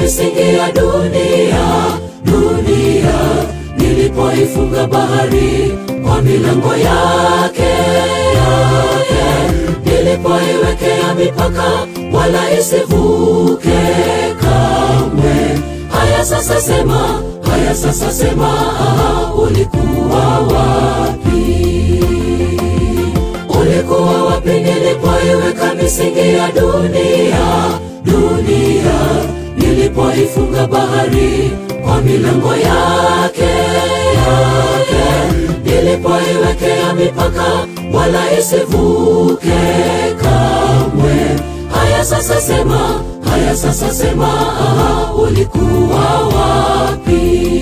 misingi ya dunia, dunia nilipoifunga bahari kwa milango yake yake, nilipoiwekea mipaka wala isivuke kamwe. Haya sasa sema, haya sasa sema, ah, ulikuwa wapi? Ulikuwa wapi nilipoiweka misingi ya dunia, dunia nilipoifunga bahari kwa milango yake yake, nilipoiwekea mipaka wala isivuke kamwe. Haya sasa sema, haya sasa sema, ah, ulikuwa wapi?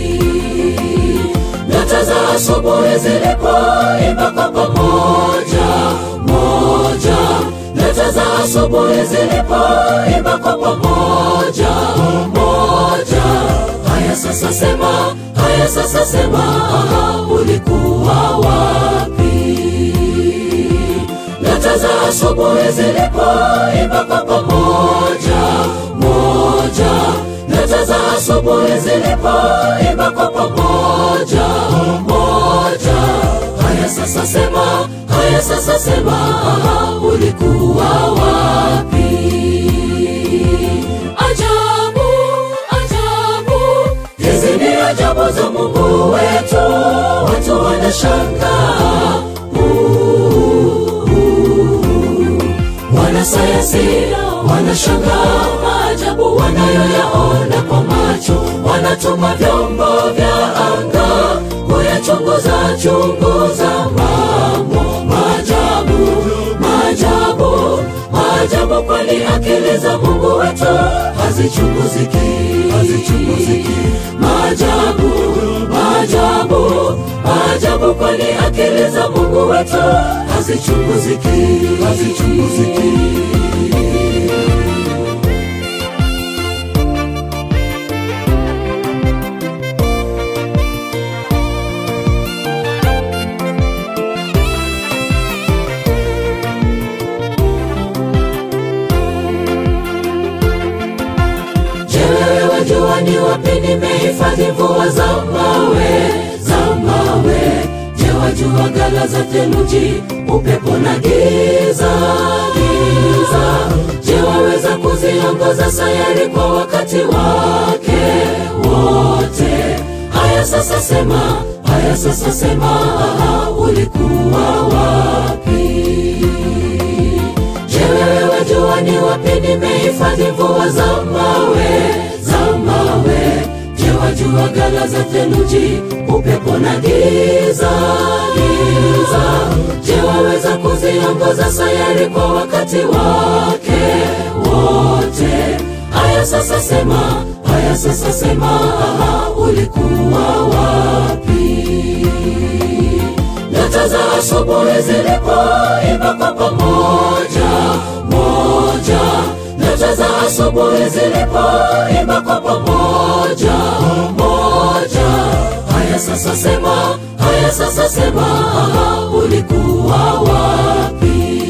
Nyota za asubuhi zilipoimba kwa pamoja moja, nyota za asubuhi zilipoimba kwa pamoja moja. Haya sasa sema, haya sasa sema, ah, ulikuwa wapi? Nyota za asubuhi zilipoimba kwa pamoja moja, nyota za asubuhi zilipoimba kwa pamoja moja. Haya sasa sema, haya sasa sema, ah, ulikuwa wapi? Ajabu, ajabu, hizi ni ajabu za Mungu wetu, watu wanashangaa Wanasayansi wanashangaa maajabu wanayoyaona kwa macho, wanatuma vyombo vya anga kuyachunguza chunguza mambo maajabu, maajabu, maajabu, kwani akili za Mungu wetu hazichunguziki, hazichunguziki. Maajabu, maajabu, maajabu, kwani akili za Mungu wetu hazichunguziki, hazichunguziki. Je, wewe wajua ni wapi nimehifadhi mvua za mawe za mawe? Je, wajua ghala za theluji, upepo na giza giza? Je, waweza kuziongoza sayari kwa wakati wake wote? Haya sasa sema, haya sasa sema, ah, ulikuwa wapi? Je, wewe wajua ni wapi nimehifadhi mvua za mawe za mawe? Je, wajua ghala za theluji, upepo na giza giza? Je, waweza kuziongoza sayari kwa wakati wake wote? Haya sasa sema, haya sasa sema, ah, ulikuwa wapi? Nyota za asubuhi zilipoimba kwa pamoja moja, nyota za asubuhi zilipoimba kwa pamoja moja. Haya sasa sema, haya sasa sema, ah, ulikuwa wapi?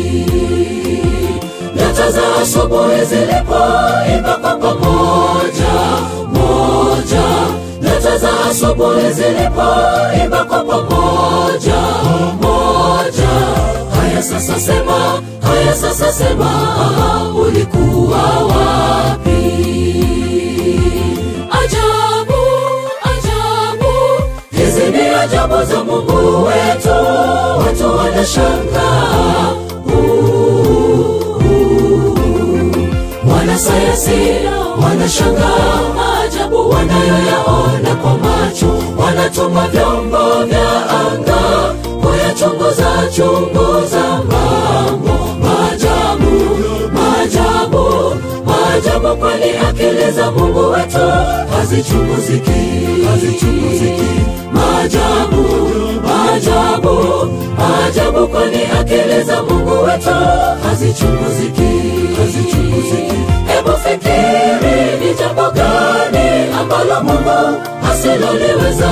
Nyota za asubuhi zilipoimba kwa pamoja moja, nyota za asubuhi zilipoimba kwa pamoja moja. Haya sasa sema, haya sasa sema, ah, ulikuwa wapi? Ajabu, ajabu, hizi ni ajabu za Mungu wetu, watu wanashangaa Wanasayansi wanashangaa maajabu wanayoyaona kwa macho, wanatuma vyombo vya anga kuyachunguza chunguza mambo maajabu, maajabu, maajabu, kwani akili za Mungu wetu hazichunguziki, hazichunguziki. Maajabu, maajabu, maajabu, kwani akili za Mungu wetu hazichunguziki, hazichunguziki. Hebu fikiri ni jambo gani ambalo Mungu asiloliweza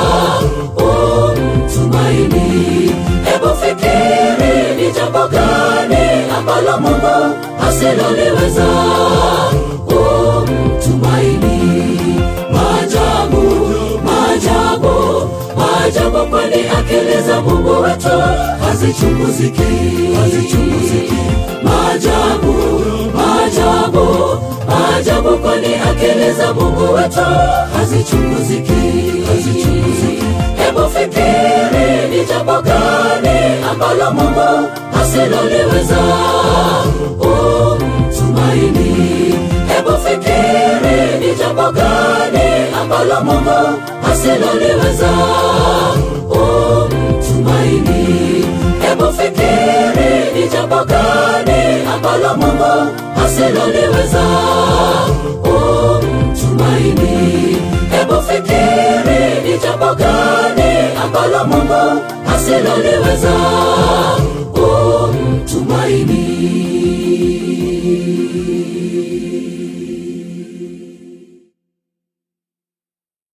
umtumaini. Hebu fikiri ni jambo gani ambalo Mungu asiloliweza umtumaini. ajabu, kwani akili za Mungu wetu hazichunguziki, hazichunguziki. Maajabu, maajabu, maajabu, kwani akili za Mungu wetu hazichunguziki, hazichunguziki. Hebu fikiri ni jambo gani ambalo Mungu hasiloliweza. Umtumaini. Hebu fikiri ni jambo gani ambalo Mungu hasiloliweza. Umtumaini. Hebu fikiri ni jambo gani ambalo Mungu hasiloliweza. Umtumaini. Hebu fikiri ni jambo gani ambalo Mungu hasiloliweza.